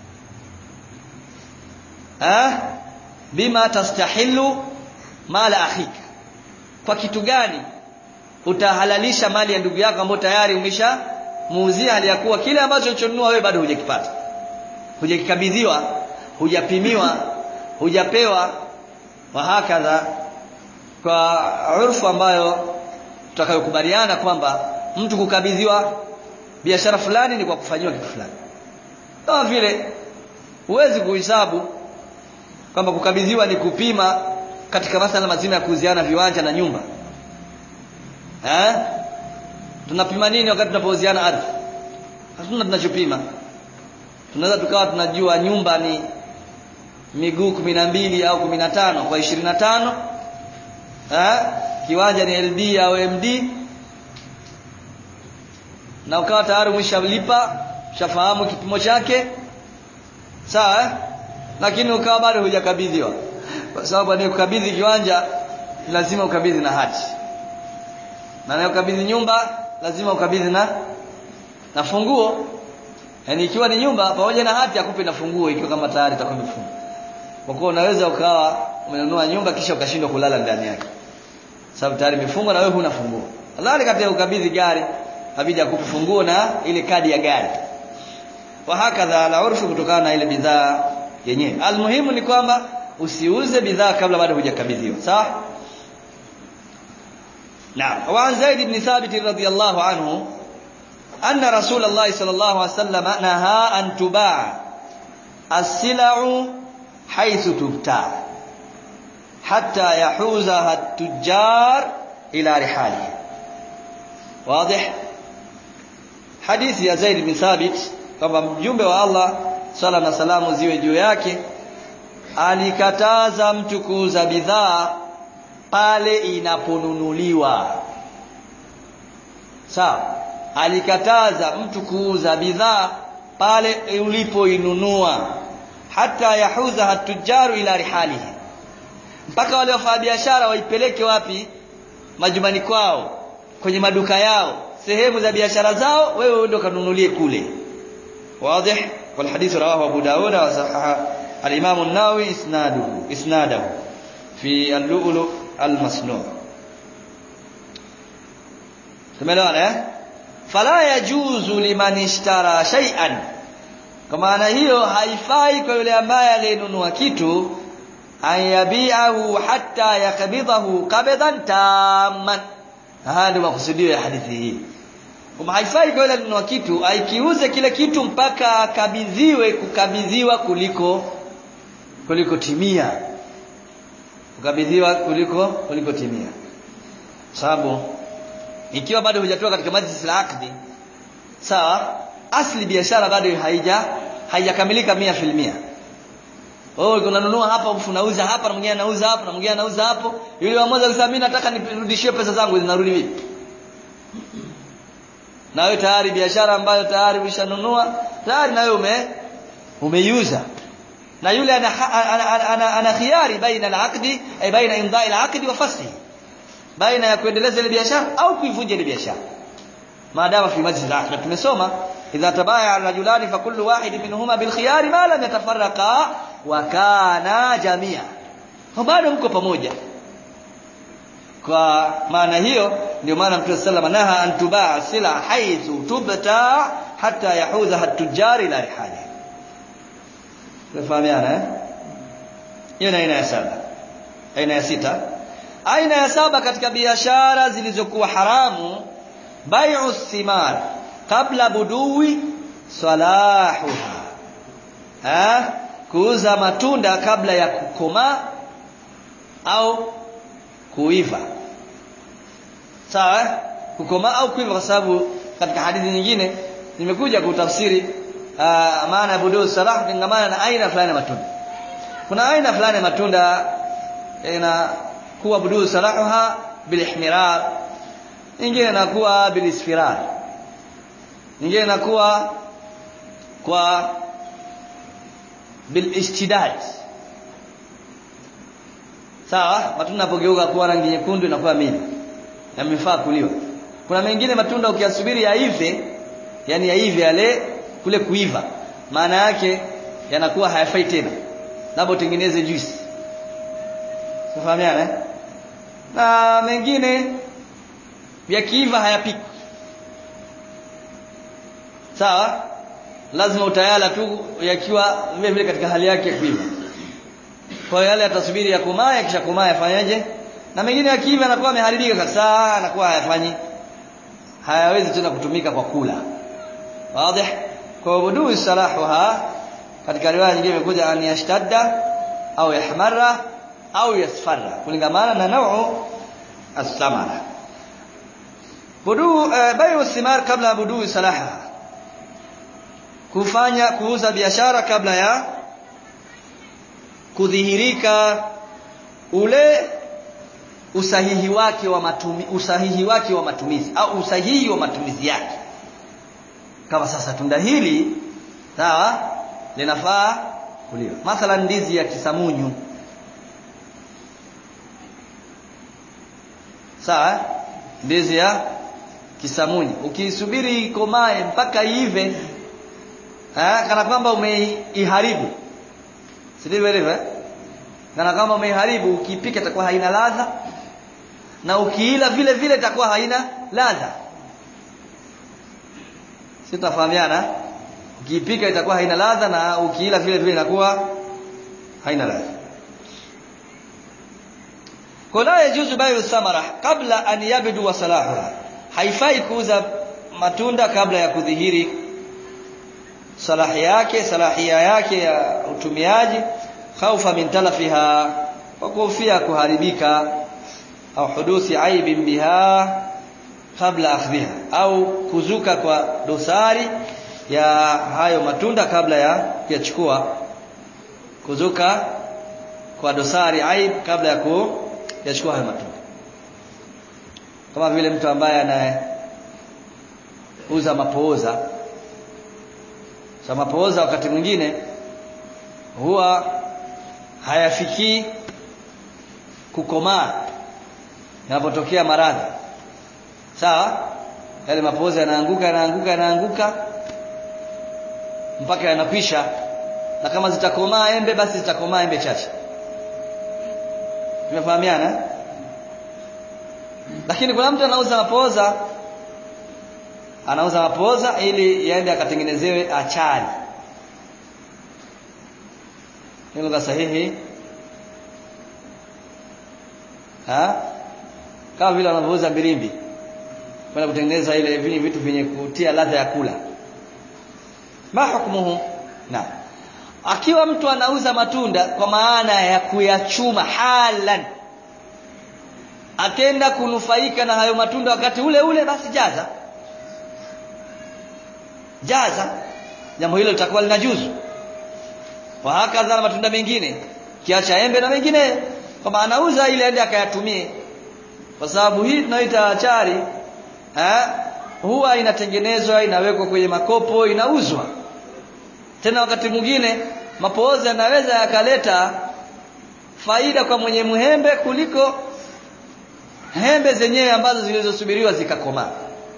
ha bima tastahilu mala akhika kwa kitu gani utahalalisha mali ya ndugu yako ambayo tayari umesha muuzia hali ya kuwa kile ambacho ulichonunua wewe bado hujakipata hujakikabidhiwa hujapimiwa hujapewa wa hakadha kwa urfu ambayo tutakayokubaliana kwamba mtu kukabidhiwa biashara fulani ni kwa kufanyiwa kitu fulani kama vile huwezi kuhesabu kwamba kukabidhiwa ni kupima katika masala mazima ya kuuziana viwanja na nyumba eh tunapima nini wakati tunapouziana ardhi hatuna tunachopima tunaweza tukawa tunajua nyumba ni miguu kumi na mbili au kumi na tano kwa ishirini na tano eh? kiwanja ni LD au MD na ukawa tayari umeshalipa ushafahamu kipimo chake sawa eh? lakini ukawa bado hujakabidhiwa kwa sababu anayekukabidhi kiwanja lazima ukabidhi na hati na anayekukabidhi nyumba lazima ukabidhi na na funguo yaani ikiwa ni nyumba pamoja na hati akupe na funguo ikiwa kama tayari itakuwa imefungwa kwa kuwa unaweza ukawa umenunua nyumba kisha ukashindwa kulala ndani yake sababu tayari imefungwa na wewe huna funguo kadhalika katika ukabidhi gari habidi akupe funguo na ile kadi ya gari wa hakadha ala urfu kutokana na ile bidhaa yenyewe almuhimu ni kwamba usiuze bidhaa kabla bado hujakabidhiwa sawa نعم وعن زيد بن ثابت رضي الله عنه أن رسول الله صلى الله عليه وسلم نهى أن تباع السلع حيث تبتاع حتى يحوزها التجار إلى رحاله واضح حديث يا زيد بن ثابت kwamba mjumbe wa Allah sala na salamu ziwe juu yake alikataza mtu kuuza bidhaa pale inaponunuliwa sawa alikataza mtu kuuza bidhaa pale ulipoinunua hata yahuza hatujaru ila rihalihi mpaka wale wafanyabiashara waipeleke wapi majumbani kwao kwenye maduka yao sehemu za biashara zao wewe ndio kanunulie kule واضح والحديث رواه أبو داود وصحح الإمام النووي إسناده إسناده في اللؤلؤ المصنوع tumeelewana fala yajuzu liman ishtara shay'an kwa maana hiyo haifai kwa yule ambaye aliyenunua kitu ayabiahu hatta yakbidahu qabdan tamman haya ndio makusudio ya hadithi hii kwamba haifai kwa yule alinunua kitu aikiuze kile kitu mpaka akabidhiwe kukabidhiwa kuliko kuliko timia kukabidhiwa kuliko kuliko timia sababu ikiwa bado hujatoka katika majlis la akdi sawa asli biashara bado haija haijakamilika mia filmia wewe unanunua hapa unauza hapa na mwingine anauza hapa na mwingine anauza hapo yule mmoja akisema mimi nataka nirudishie pesa zangu zinarudi vipi na wewe tayari biashara ambayo tayari ushanunua tayari na wewe ume umeiuza na yule ana ana, ana, ana, ana khiari baina al-aqdi ay baina imdai al-aqdi wa fasli baina ya kuendeleza ile biashara au kuivunja ile biashara maadama fi majlis al-aqd tumesoma idha tabaya ar-rajulani fa kullu wahid minhuma bil khiyari ma lam yatafarraqa wa kana jamia bado mko pamoja kwa maana hiyo ndio maana Mtume sallallahu naha an tubaa sila haithu tubta hatta yahuza hatujari ila rihali Tunafahamiana eh? Hiyo ni aina ya saba. Aina ya sita. Aina ya saba katika biashara zilizokuwa haramu bai'u thimar kabla budui salahuha. Eh? Kuuza matunda kabla ya kukomaa au kuiva. Sawa? Kukomaa au kuiva kwa sababu katika hadithi nyingine nimekuja kutafsiri uh, maana ya buduu salah kingamana na aina fulani ya matunda kuna aina fulani ya matunda inakuwa buduu salahuha bilihmirar nyingine inakuwa bilisfirar nyingine inakuwa kwa bilishtidad sawa matunda yanapogeuka kuwa rangi nyekundu inakuwa mili yamefaa kuliwa kuna mengine matunda ukiyasubiri yaive yani yaive yale kule kuiva maana yake yanakuwa hayafai tena labda utengeneze juice Tufahamiana eh? Na mengine yakiiva hayapikwi. Sawa? Lazima utayala tu yakiwa vile vile katika hali yake ya kuiva. Kwa hiyo yale yatasubiri ya kumaa kisha kumaa yafanyaje? Na mengine yakiiva yanakuwa yameharibika kabisa, anakuwa hayafanyi hayawezi tena kutumika kwa kula. Wazi? Kwa budu salahuha katika riwaya nyingine imekuja an yashtadda au yahmarra au yasfarra kulingamana na nau as-samara budu uh, bayu thimar kabla budu salaha kufanya kuuza biashara kabla ya kudhihirika ule usahihi wake wa matumi, usahihi wake wa matumizi au usahihi wa matumizi yake kama sasa tunda hili sawa linafaa kuliwa mathalan ndizi ya kisamunyu sawa ndizi ya kisamunyu ukisubiri ikomae mpaka iive eh, kana kwamba umeiharibu si ndivyo ilivyo eh? kana kwamba umeiharibu ukipika itakuwa haina ladha na ukiila vile vile itakuwa haina ladha si tutafahamiana ukiipika itakuwa haina ladha na ukiila vile vile inakuwa haina ladha kwa la yajuzu bayu thamara kabla an yabdu wa salahuha haifai kuuza matunda kabla ya kudhihiri salahi yake salahia yake ya utumiaji khaufa min talafiha kwa kuhofia kuharibika au huduthi aibin biha kabla akhdhiha au kuzuka kwa dosari ya hayo matunda kabla ya kuyachukua kuzuka kwa dosari aib kabla ya kuyachukua hayo matunda kama vile mtu ambaye anauza mapooza sa mapooza wakati mwingine huwa hayafikii kukomaa yanapotokea maradhi sawa yale mapooza yanaanguka yanaanguka yanaanguka mpaka yanakwisha na kama zitakomaa embe basi zitakomaa embe chache tumefahamiana lakini kuna mtu anauza mapooza anauza mapooza ili yaende akatengenezewe achari ni lugha sahihi ha kama vile wanavyouza birimbi kwenda kutengeneza ile vile vitu vyenye kutia ladha ya kula ma hukmuhu na akiwa mtu anauza matunda kwa maana ya kuyachuma halan akenda kunufaika na hayo matunda wakati ule ule basi jaza jaza jambo hilo litakuwa linajuzu wa hakadha na matunda mengine kiacha embe na mengine kwamba anauza ili aende akayatumie kwa sababu hii tunaita achari eh huwa inatengenezwa inawekwa kwenye makopo inauzwa tena wakati mwingine mapooza yanaweza yakaleta faida kwa mwenye muhembe kuliko hembe zenyewe ambazo zilizosubiriwa zikakomaa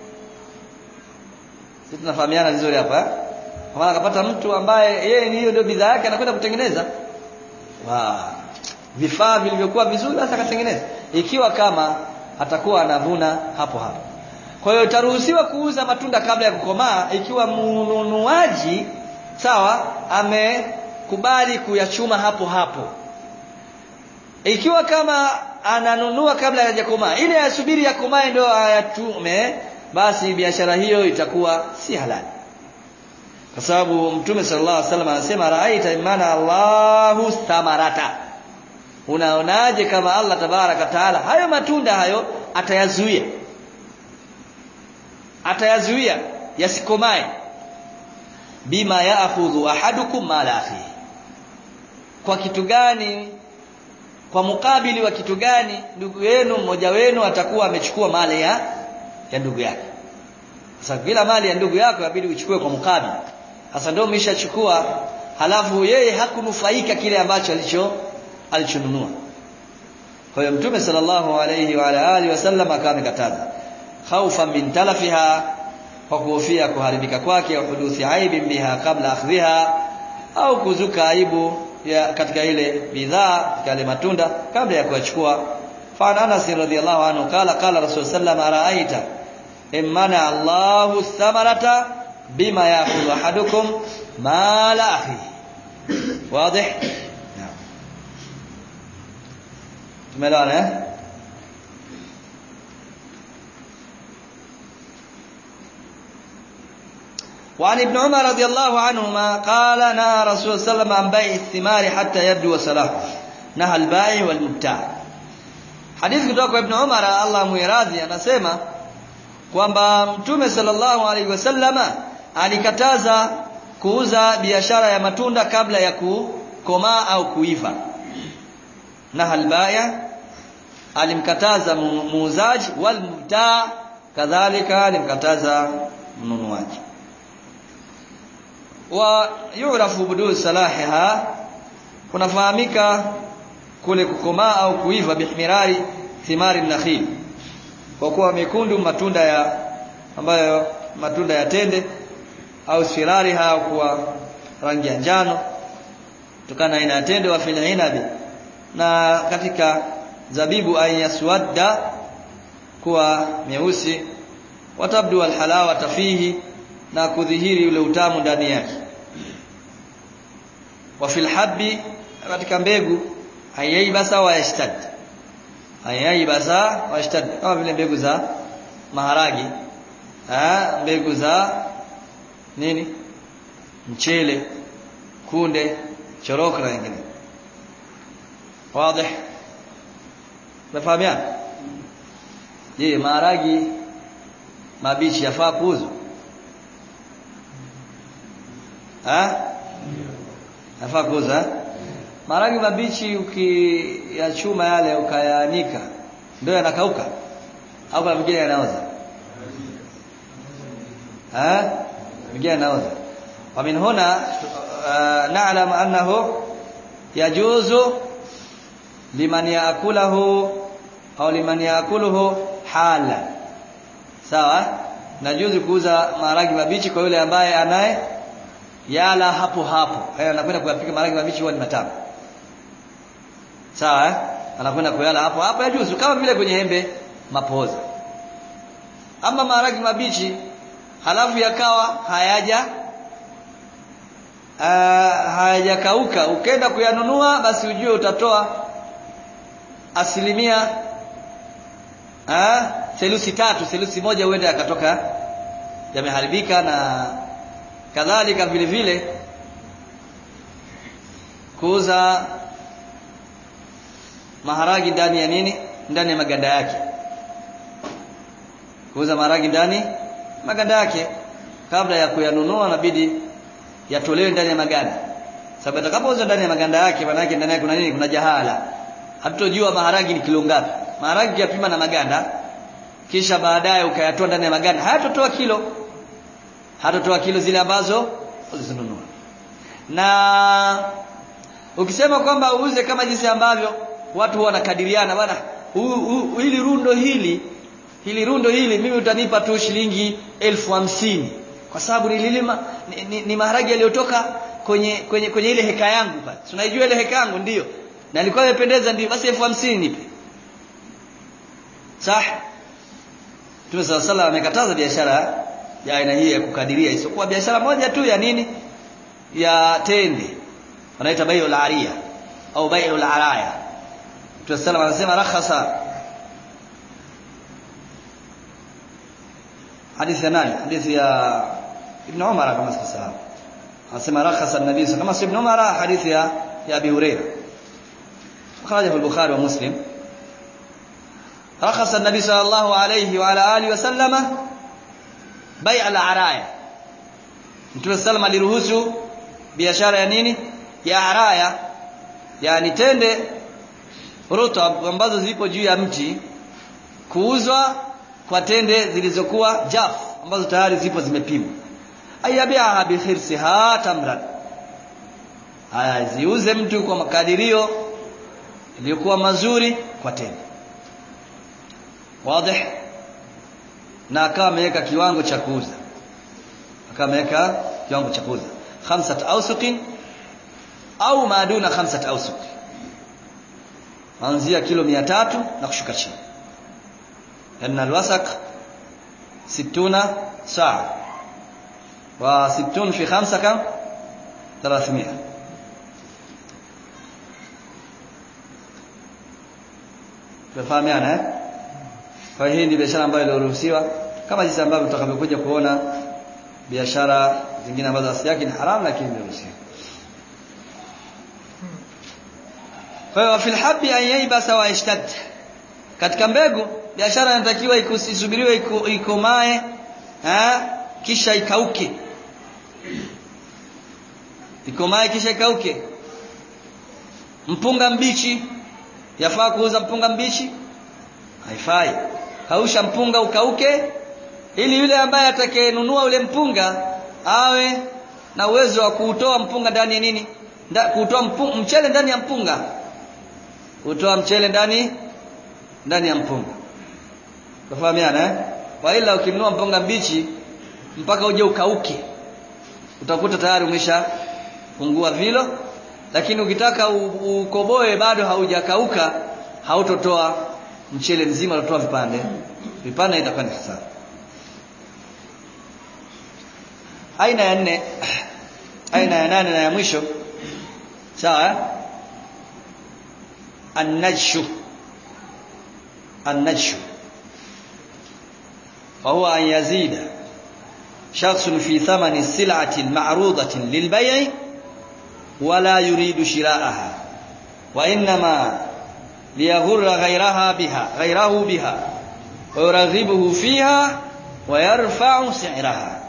sisi tunafahamiana vizuri hapa kwa maana akapata mtu ambaye yeye ni hiyo ndio bidhaa yake anakwenda kutengeneza wa vifaa vilivyokuwa vizuri basi akatengeneza ikiwa kama atakuwa anavuna hapo hapo kwa hiyo itaruhusiwa kuuza matunda kabla ya kukomaa ikiwa mnunuaji sawa amekubali kuyachuma hapo hapo ikiwa kama ananunua kabla hajakomaa ili asubiri yakomae ndio ayachume basi biashara hiyo itakuwa si halali kwa sababu mtume sallallahu alaihi wasallam anasema raaita imana Allahu thamarata unaonaje kama Allah tabaraka taala hayo matunda hayo atayazuia atayazuia yasikomae bima yaakhudhu ahadukum mala akhihi kwa kitu gani kwa mukabili wa kitu gani ndugu yenu mmoja wenu atakuwa amechukua mali ya ya ndugu yake sasa kila mali ya ndugu yako inabidi uchukue kwa mukabili sasa ndio umeshachukua halafu yeye hakunufaika kile ambacho alicho alichonunua kwa hiyo mtume sallallahu alayhi wa ala alihi wasallam akawa amekataza khaufa min talafiha kwa kuhofia kuharibika kwake au huduthi aibin biha kabla akhdhiha au kuzuka aibu ya katika ile bidhaa katika ile matunda kabla ya kuyachukua fa Anas radhiyallahu anhu kala kala rasul sallam araaita imana Allahu thamarata bima ya'khudhu ahadukum mala akhi wazi tumeelewana eh وعن ابن عمر رضي الله عنهما قال نهى رسول الله صلى الله عليه وسلم عن بيع الثمار حتى يبدو صلاحه نهى البائع والمبتاع حديث kutoka kwa Ibn Umar Allah muiradhi anasema kwamba mtume sallallahu alaihi wasallama alikataza kuuza biashara ya matunda kabla ya kukomaa au kuiva na halbaya alimkataza muuzaji wal mubtaa kadhalika alimkataza mnunuaji wa yurafu budu salahiha kunafahamika kule kukomaa au kuiva bihmirari thimari nakhil kwa kuwa mekundu matunda ya ambayo matunda ya tende au sirari au kuwa rangi ya njano kutokana aina ya tende wa fil inabi na katika zabibu ayaswadda kuwa meusi watabdu alhalawa tafihi na kudhihiri ule utamu ndani yake wa fil habbi katika mbegu ayaibasa wa yashtad ayaibasa wa yashtad kama vile mbegu za maharagi ha mbegu za nini mchele kunde choroko na nyingine wazi Mefahamiana? Je, maharagi mabichi yafaa kuuzwa? Ah? Yafaa kuuzwa? Maharagi mabichi ukiyachuma yale ukayaanika ndio yanakauka au kuna mengine yanaoza? Ah? Mengine yanaoza. Wa min huna uh, na'lam annahu yajuzu liman yaakulahu au liman yaakuluhu hala sawa najuzi kuuza maharagi mabichi kwa yule ambaye anaye yala hapo hapo haya anakwenda kuyapika maharagi mabichi huwa ni matamu sawa anakwenda kuyala hapo hapo yajuzu kama vile kwenye embe mapoza ama maharagi mabichi halafu yakawa hayaja uh, hayajakauka ukenda kuyanunua basi ujue utatoa asilimia ah selusi tatu selusi moja huenda yakatoka yameharibika na kadhalika vile vile kuuza maharagi ndani ya nini ndani ya maganda yake kuuza maharagi ndani maganda yake kabla ya kuyanunua inabidi yatolewe ndani ya maganda sababu atakapouza ndani ya maganda yake maana yake ndani yake kuna nini kuna jahala hatutojua maharagi ni kilo ngapi maharagi yapima na maganda kisha baadaye ukayatoa ndani ya maganda hayatotoa kilo hatotoa kilo zile ambazo ulizinunua na ukisema kwamba uuze kama jinsi ambavyo watu huwa wanakadiriana bwana hili rundo hili hili rundo hili mimi utanipa tu shilingi elfu hamsini kwa sababu nililima ni, ni, ni maharagi yaliyotoka kwenye kwenye kwenye ile heka yangu pale tunaijua ile heka yangu ndiyo na ilikuwa imependeza ndio basi elfu hamsini nipe sah Mtume sala sala amekataza biashara ya aina hii ya kukadiria isipokuwa biashara moja tu ya nini ya tende wanaita bai'ul ariya au bai'ul araya Mtume sala anasema rakhasa hadithi ya nani hadithi ya Ibn Umar kama sikosahau anasema rakhasa an-nabii kama si Ibn Umar hadithi ya ya Abi Hurairah أخرجه البخاري ومسلم رخص النبي صلى الله عليه وعلى آله وسلم بيع العرايا Mtume sallam aliruhusu biashara ya nini? Ya araya. Yaani tende rutab ambazo zipo juu ya mti kuuzwa kwa tende zilizokuwa jaf ambazo tayari zipo zimepimwa. Ayabiha bi khirsiha tamran. Aya ziuze mtu kwa makadirio iliyokuwa mazuri kwa tende wazi na akawa ameweka kiwango cha kuuza akawa ameweka kiwango cha kuuza khamsat awsuqin au maaduna khamsat awsuq anzia kilo 300 na kushuka chini anna alwasaq 60 saa wa 60 fi 5 kam 300 Tunafahamiana eh? Kwa hiyo hii ni biashara ambayo iliruhusiwa kama jinsi ambavyo tutakavyokuja kuona biashara zingine ambazo asili yake ni haramu lakini imeruhusiwa. Kwa hiyo fil habbi an yaibasa wa yashtad. katika mbegu biashara inatakiwa isubiriwe iko, ikomae ha? kisha ikauke ikomae kisha ikauke mpunga mbichi yafaa kuuza mpunga mbichi haifai kausha mpunga ukauke ili yule ambaye atakayenunua ule mpunga awe na uwezo wa kuutoa mpunga ndani ya nini Nda, kuutoa mpunga, mchele ndani ya mpunga kutoa mchele ndani ndani ya mpunga tafahamiana eh kwa ila ukinunua mpunga mbichi mpaka uje ukauke utakuta tayari umesha pungua vilo lakini ukitaka ukoboe bado haujakauka hautotoa mchele mzima utatoa vipande vipande itakuwa ni hasara aina ya nne aina ya nane na ya mwisho sawa annajshu annajshu وهو أن يزيد شخص في ثمن سلعة معروضة للبيع ولا يريد شراءها وإنما ليغر غيرها بها غيره بها ويرغبه فيها ويرفع سعرها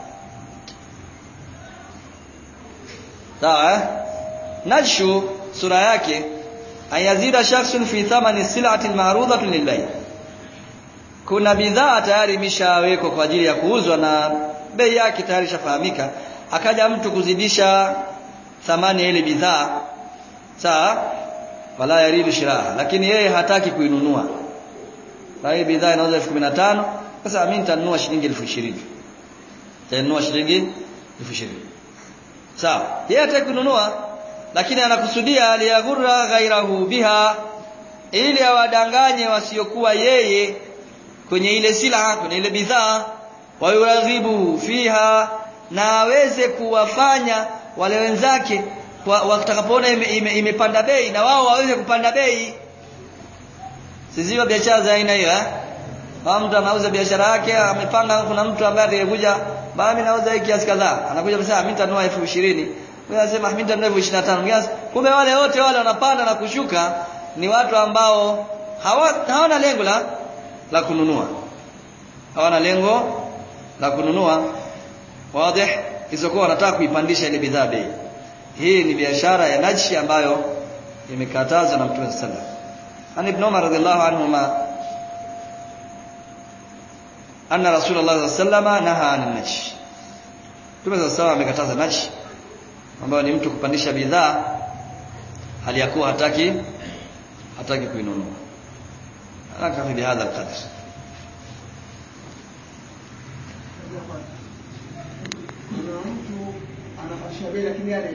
sawa najshu sura yake ayazida shakhsun fi thamani sil'ati ma'rudati lilbay kuna bidhaa tayari imeshawekwa kwa ajili ya kuuzwa na bei yake tayari shafahamika akaja mtu kuzidisha thamani ya ile bidhaa sawa wala yaridu shiraha lakini yeye hataki kuinunua na hii bidhaa inauza 1015 sasa mimi nitanunua shilingi 20000 nitanunua shilingi 20000 sawa yeye hataki kununua lakini anakusudia liyaghurra ghairahu biha ili awadanganye wasiokuwa yeye kwenye ile sila kwenye ile bidhaa wayuraghibu fiha na aweze kuwafanya wale wenzake watakapoona imepanda ime, ime bei na wao waweze kupanda bei sizio biashara za aina hiyo eh mtu anauza biashara yake amepanga kuna mtu ambaye atakuja bana mimi nauza hiki kiasi kadhaa anakuja kusema mimi nitanunua 20000 mimi nasema mimi nitanunua 25000 kumbe wale wote wale wanapanda na kushuka ni watu ambao hawa, hawana lengo la la kununua hawana lengo la kununua wazi isipokuwa wanataka kuipandisha ile bidhaa bei hii ni biashara ya najshi ambayo imekatazwa na Mtume sallallahu alaihi wasallam an ibn Umar radhiallahu anhuma anna rasulullah sallallahu alaihi naha an najsh Mtume sallallahu alaihi amekataza najsh ambayo ni mtu kupandisha bidhaa hali ya kuwa hataki hataki kuinunua akafi bihadha alqadr kuna mtu anapandisha bei lakini